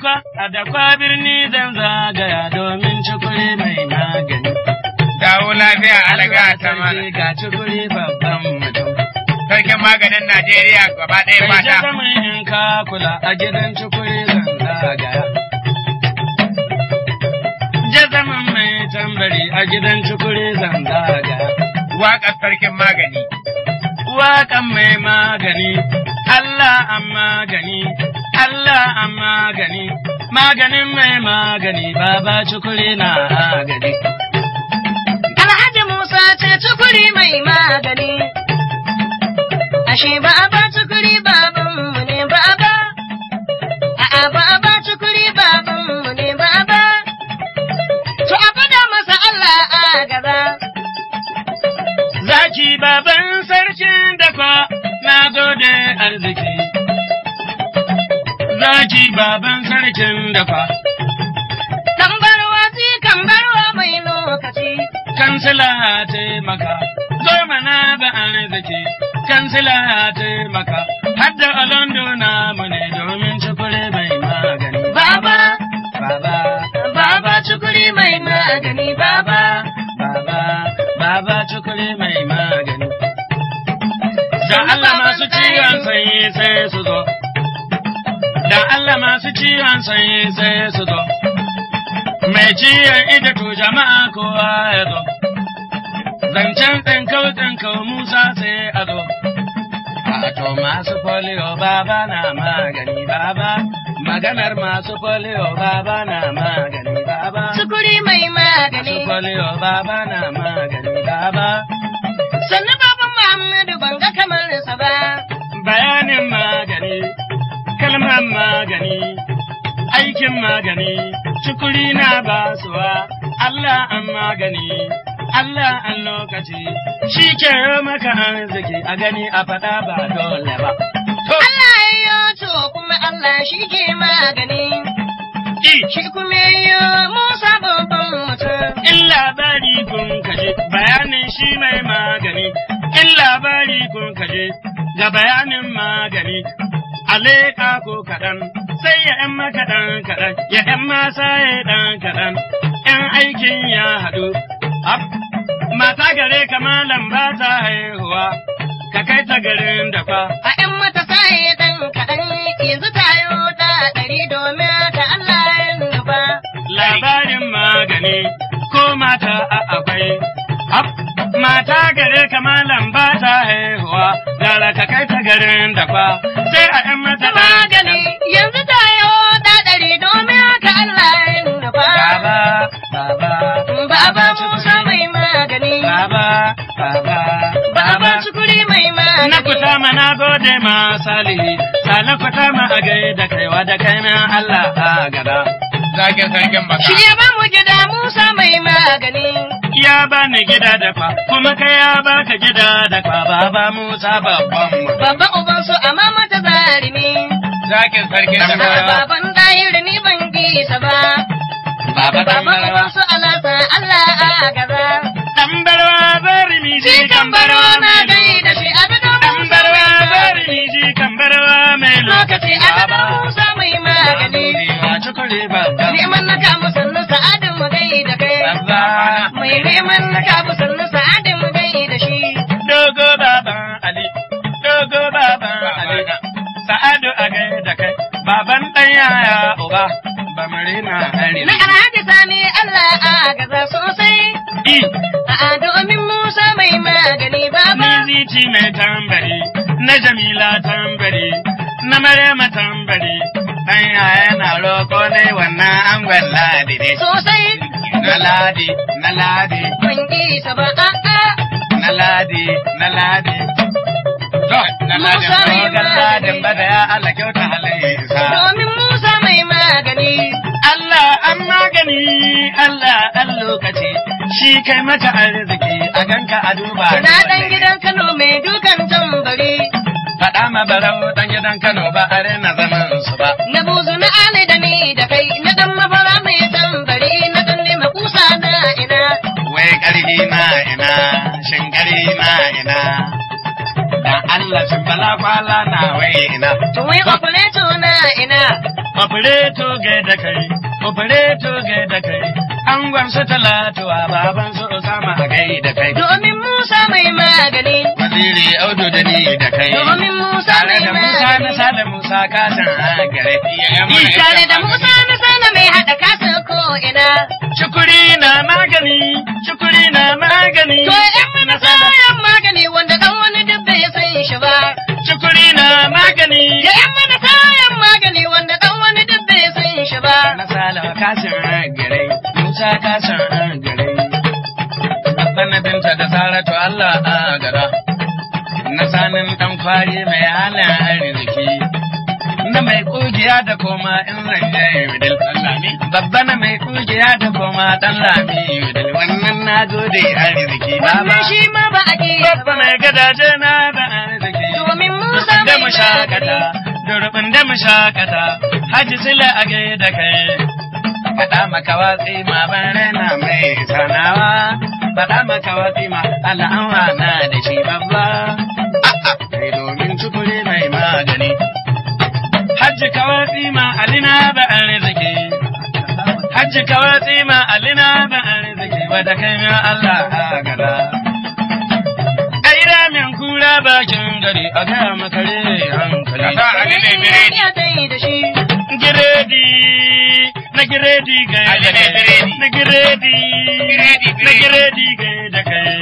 ba, a da kwa birni zan zagaya domin cikuri mai magani. Dawo lafiya alaga ta mana. Sarki ga cikuri babban mutum. Sarkin maganin Najeriya gaba ɗaya Kai mata. jazamin in ka kula a gidan cikuri zan zagaya. Jazamin mai tambari a gidan cikuri zan zagaya. Waƙar sarkin magani. Waƙan mai magani, Allah an magani, Allah an magani, maganin mai magani, baba cikuri na agadi. Alhaji Musa ce tukuri mai magani. Ashe ba a ba tukuri babanmu ne ba a ba. A'a ba a ba tukuri babanmu ne ba a ba. To a fada masa Allah a gaba. Zaki baban sarkin dakwa na gode arziki. Zaki baban sarkin dakwa, Tambarwa si kambarwa mai lokaci. kansila taimaka, zo mana ba arziki, kansila taimaka, hadda alondo namu ne domin cikure mai magani. Baba, Baba, baba tukuri mai magani baba. baba, baba cikure mai magani. Da Allah masu ciwon sanyi sai su zo. Da Allah masu ciwon sanyi sai su zo. Mai ciwon ita to jama'a kowa ya zo. Zancen tsinkau tsinkau Musa sai a zo. A to masu polio baba na magani baba. Maganar masu polio baba na magani baba. Tukuri mai Masu magani. polio baba na magani baba. Sannu baban Muhammadu ban ga kamar sa ba. bayanin magani, kalmar magani, aikin magani, cikuri na basuwa, Allah an magani, Allah an lokaci, shi ke maka arziki a gani a faɗa ba dole ba. To, Allah ya yi to kuma Allah shi ke magani. i, Shi kuma ya yi Musa babban mutum. in labari kun kaje, bayanin shi mai magani, in labari kun kaje, ga bayanin magani, a leƙa ko kaɗan, sai ya ‘yan makaɗan kaɗan, ya ‘yan masa ya ɗan kaɗan, ‘yan aikin ya haɗu. Ab, mata gare ka malam ba ta haihuwa, ka kai ta garin da fa. A ‘yan matasa ya ɗan kaɗan yanzu tayo ta ɗari domin ta Allah ya nufa. labarin magani ko mata a akwai. Ab, mata gare ka malam ba ta haihuwa, gara ka kai ta garin da fa, sai a ‘yan mata ɗan Magani yanzu tayo ta ɗari domin ta Allah ya nufa. Baba, baba, Baba Musa mai magani. baba, baba, Baba Cikuri mai magani. Na kuta ma na gode ma salihi, sale kuta ma a gai da kaiwa da kai min Allah a gada. Zakin sarkin baka. Shi ya ba mu gida Musa mai magani. Ya bani gida da kwa, kuma kai ya baka gida da kwa, baba Musa babban mu. Babban ubansu amma mata zarimi. Zakin sarkin Tambaya. baka. Baban ɗayir ni ban bisa ba. Baba Baban Tambarawa. ubansu alasa Allah a gaba. Tambarwa bari mi Shi kan baro na gai da shi abin da Musa Tambarwa mai bari magani. mi ji tambarwa mai Lokaci lokaci. abin da Musa mai magani. Wa cikuri babban. Neman na kamu sannu sa'adin mu gai da kai. Babba. Mai neman na kamu sannu sa'adin mu gai da shi. Dogo baban Ali, dogo baban Ali, sa'adu a gai da kai, baban ɗan yaya uba, ba mu rina hari. Na alhaji sani Allah a gaza sosai. I, A'a domin Musa mai magani baba. ni zici mai tambari, na Jamila tambari, na Maryama tambari, ɗan yaya na roƙo ne wannan angon ladi ne. Sosai Na ladi, na ladi, ban isa ba a'a. na ladi, na ladi. To, na ladin Musa mai rogar ladin magani. bada ya Allah kyauta halayyarsa. Domin Musa mai magani. Allah an magani, Allah an lokaci, shi kai maka arziki a ganka a duba. Na ɗan gidan Kano mai dukan tambari. Faɗa ma barau ɗan gidan Kano ba a rena zaman su ba. Na buzu na ali da ni da kai. Na ɗan mafara mai tambari. Na ɗan nema kusa na ina. Wai ƙarfi na ina, shin ƙarfi na ina. Dan Allah shin bala kwala na wai ina. Tuwai opereto na ina. Opereto gai da kai, opereto gai da kai, an gwansu talatuwa baban su Usama a gai da kai. Domin Musa mai magani. Waziri Audu da ni da kai. Domin Musa Tare mai da Musa na magani. sada Musa kasan a gare. Tare da Musa na sana mai haɗa kasa ko ina. Shukuri na magani, shukuri na magani. To ‘yan mana sayan magani wanda ɗan wani duk bai san shi ba. Shukuri na magani. Ya ‘yan mana sayan magani wanda ɗan wani duk bai san shi ba. Na sala kasan a gare, Musa kasan a gare. Babban binta da Saratu Allah a gara. Na sanin ɗan kwari mai hana arziki. Na mai kugiya da koma in zanje widil. Babba na mai kugiya da koma ɗan lami widil. Wannan na gode arziki. Baba. Wannan shi ma ba a ƙi Babba mai gadaje na da arziki. Domin Musa da mai mu shakata, magani. durbin da mu shakata, haji sila a da kai. Faɗa maka watsi ma ban raina mai sanawa, faɗa maka watsi ma al'awa na da shi babba. A'a, kai domin tukuri mai magani. Hajji ka watsi ma alina ba arziki. Hajji ka watsi ma alina ba arziki, wadda kai ya Allah a gada. Ai ramin kura bakin gari a gaya makare hankali. Kasa Ali mai biredi. Ya dai da shi. Giredi na giredi ga Ali da mai kai. biredi. Na giredi Biredi, na biredi. giredi ga da kai.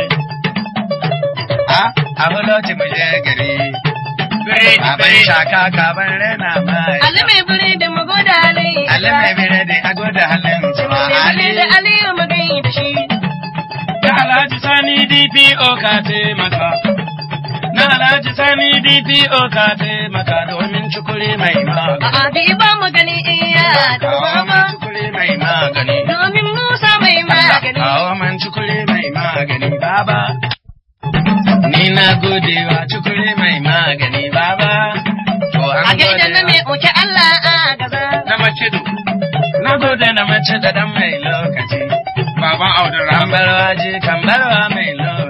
A a buloci mu je gari. Biredi, Baban biredi. shaka kaban rena mai. Ali mai biri da mu goda Ali. Ali mai biredi a gwada halin su ma Ali Ali. da Aliyu mu gai da shi. Na Alhaji Sani DPO ka taimaka. Na Alhaji Sani DPO ka taimaka domin cikuri mai magani. A'a da ba mu gani iya da Kawo baba. man cikuri mai magani. Domin Musa mai magani. Kawo man cikuri mai magani baba. Ni na gode wa cikuri mai magani baba. To an A gaida na gode mai wa- oke Allah a gaza. Na macido. Na gode na mace da dan mai lokaci. Baban Abdulrahman. Kambarwa je kambarwa mai lokaci.